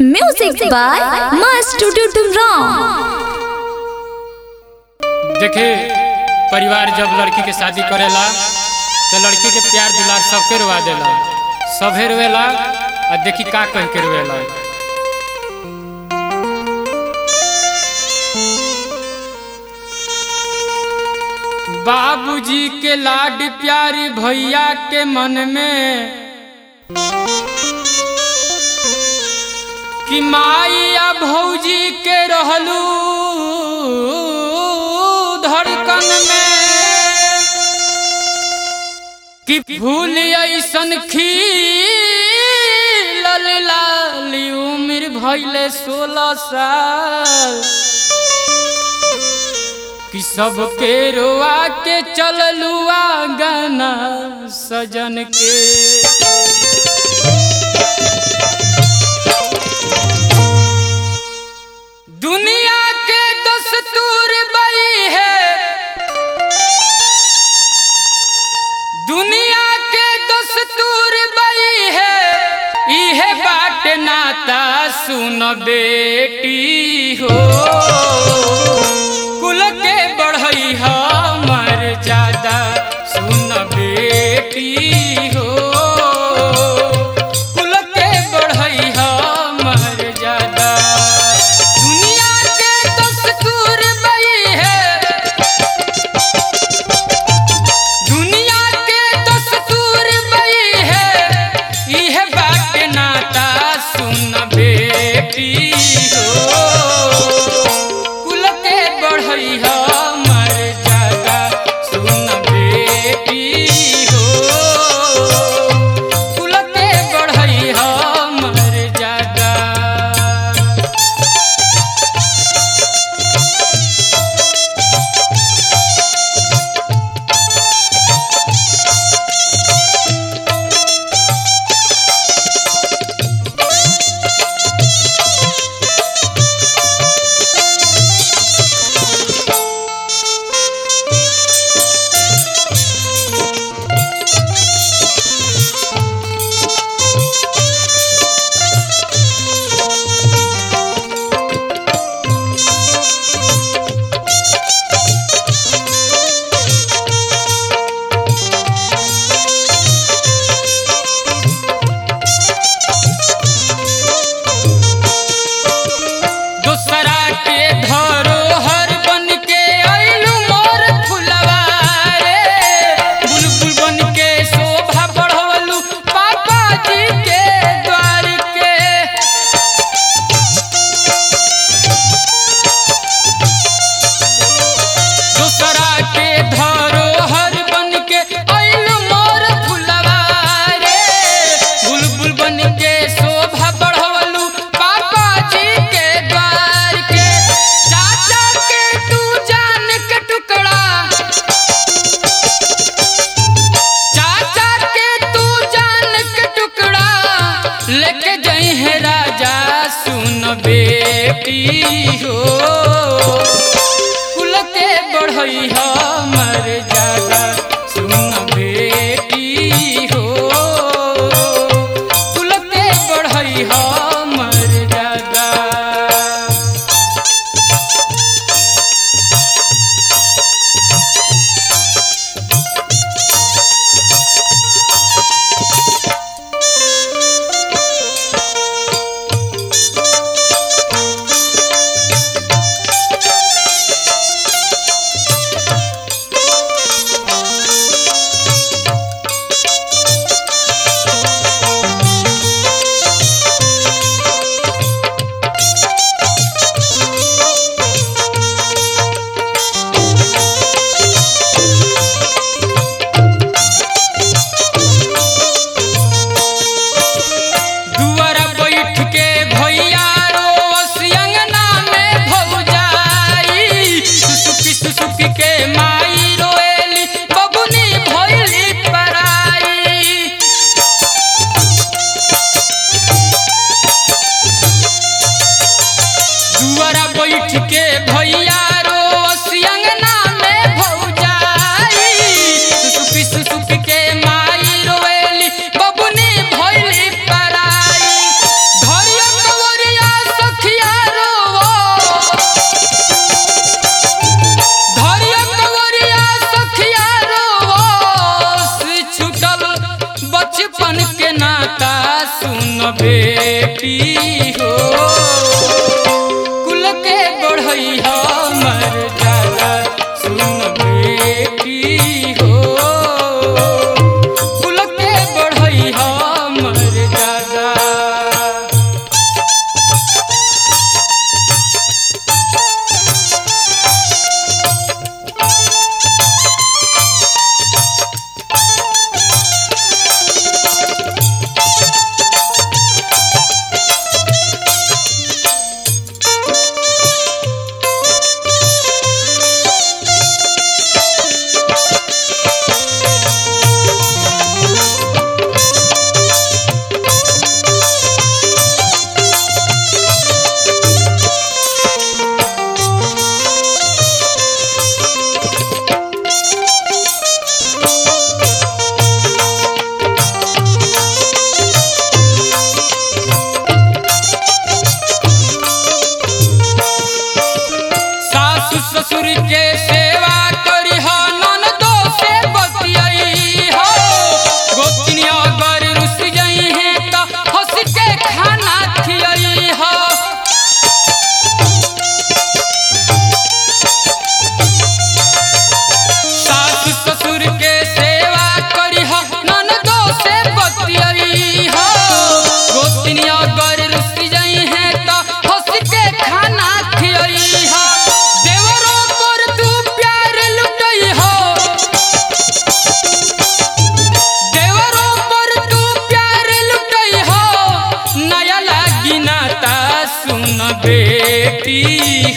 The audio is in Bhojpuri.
Music by Master Ram. देखे परिवार जब लड़की के शादी करेला तो लड़की के प्यार दुलार सबके रुआ देला सभे रोवेला और देखी का कह के रोवेला बाबूजी के लाड प्यारी भैया के मन में कि माइया भौजी के रहलू धड़कन में कि फूल ऐसन खिलल लाली उम्र भैले सोलह साल कि सबके रोआ के चललुआ गाना सजन के दुनिया के दस्तूर बई है दुनिया के दस्तूर बई है इहे बाट नाता सुन बेटी हो कुल के बढ़ई हमर ज्यादा सुन बेटी हो कुल के बढ़ई हमर ज्यादा दुनिया के दस्तूर बई है दुनिया के दस्तूर बई है इह बात नाता सुन बेटी हो कुल के बढ़ई हमर ज्यादा सुन बेटी हो कुल के बढ़ई हमर ज्यादा दूसरा के धरोहर बन के आइलू मोर फुलवा रे बुलबुल बन के शोभा बढ़वलू पापा जी के द्वार के दूसरा के धरोहर बन के आइलू मोर फुलवा रे बुलबुल बन के शोभा बढ़वलू पापा जी के द्वार के चाचा के तू जान के टुकड़ा चाचा के तू जान के टुकड़ा लेके जई है राजा सुन बेटी हो कुल के बढ़ई हमर ज्यादा सुन बेटी हो कुल के बढ़ई हमर ज्यादा दुआरा बैठ के भैया रोस अंगना में भौजाई सुसुकी सुसुकी के माई रोएली बबुनी भइली पराई दुआरा बैठ के भैया रोस अंगना में भौजाई सुसुकी सुसुकी के माई रोएली बबुनी भइली पराई धरिया कवरिया हो कुल के बढ़ई हमर दादा सुन बेटी हो कुल के बढ़ई हमर दादा सासु ससुर के सेवा करी हो ननदो से बतियाई हो गोतनिया अगर रुस गई है तो हंस के खाना खियाई हो सासु ससुर के सेवा करी हो ननदो से बतियाई हो गोतनिया अगर रुस गई है तो हंस के खाना खियाई हो देवरों पर तू प्यार लुटई हो देवरों पर तू प्यार लुटई हो नया लागी नाता सुन बेटी